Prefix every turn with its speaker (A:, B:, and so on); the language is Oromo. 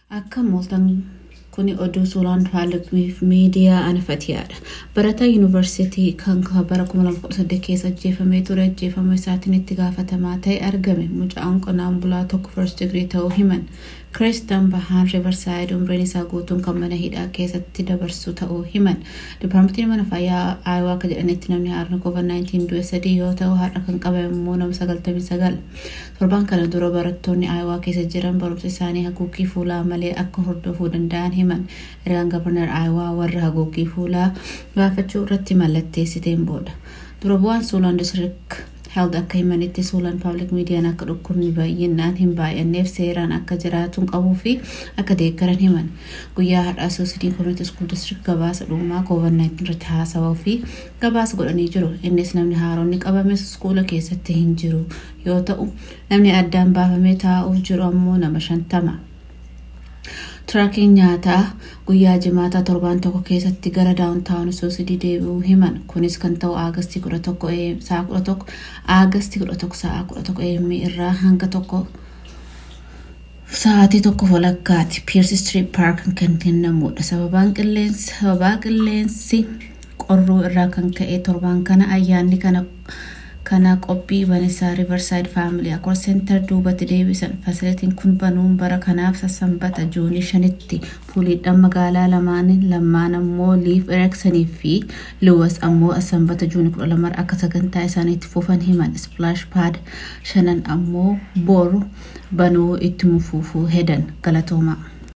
A: Akka mooltan kuni oduu suuraan faalaqmiif miidiyaa anafatiyaadha. Barataa yuunivarsiitii kan bara 2018 keessa ajjeefamee ture ajjeefama isaatiin itti gaafatamaa ta'e argame. Mucaan qonnaan bulaa tokko first degree ta'uu himan. Kiristan Bahaan Riverside umriin isaa guutuun kan mana hidhaa keessatti dabarsu ta'uu himan. Dipaartmentiin mana fayyaa Aayawaa akka jedhanitti namni haarni COVID-19 du'e sadii yoo ta'u har'a kan qabame immoo nama 99. Torbaan kana dura barattoonni Aayawaa keessa jiran barumsa isaanii haguuggii fuulaa malee akka hordofuu danda'an himan. Ergaan gabarnar Aayawaa warra haguuggii fuulaa gaafachuu irratti mallatteessiteen booda. Dura bu'aan Suulaan District Health akka himanitti Suulaan Public Miidiyaan akka dhukkubni baay'inaan hin baay'anneef seeraan akka jiraatuun qabuu fi akka deeggaran himan. Guyyaa har'aa Suusidii Community School District gabaasa dhumaa COVID-19 irratti haasawaa fi gabaasa godhanii jiru. Innis namni haaronni qabame iskuula keessatti hin jiru yoo ta'u namni addaan baafamee taa'uuf jiru ammoo nama shantama. Tiraakiin nyaataa guyyaa jimaataa torbaan tokko keessatti gara daawuntaawun suusidii deebi'uu himan. Kunis kan ta'u Aagasti 11 sa'a 11 Aagasti 11 sa'a 11 AM irraa hanga tokko sa'aatii tokko walakkaati. Pierce Street Park kan kennamudha. Sababaan qilleensi sababaa qilleensi qorruu irraa kan ka'e torbaan kana ayyaanni kana kana qophii banisaa Riverside Family Accord Center duubatti deebisan fasilitiin kun banuun bara kanaaf sassanbata juunii shanitti fuuliidhaan magaalaa lamaaniin lamaan ammoo liif ereksanii fi luwas ammoo sanbata juunii kudha lamar akka sagantaa isaaniitti fufan himan splash pad shanan ammoo boru banuu itti mufuufuu hedan galatoomaa.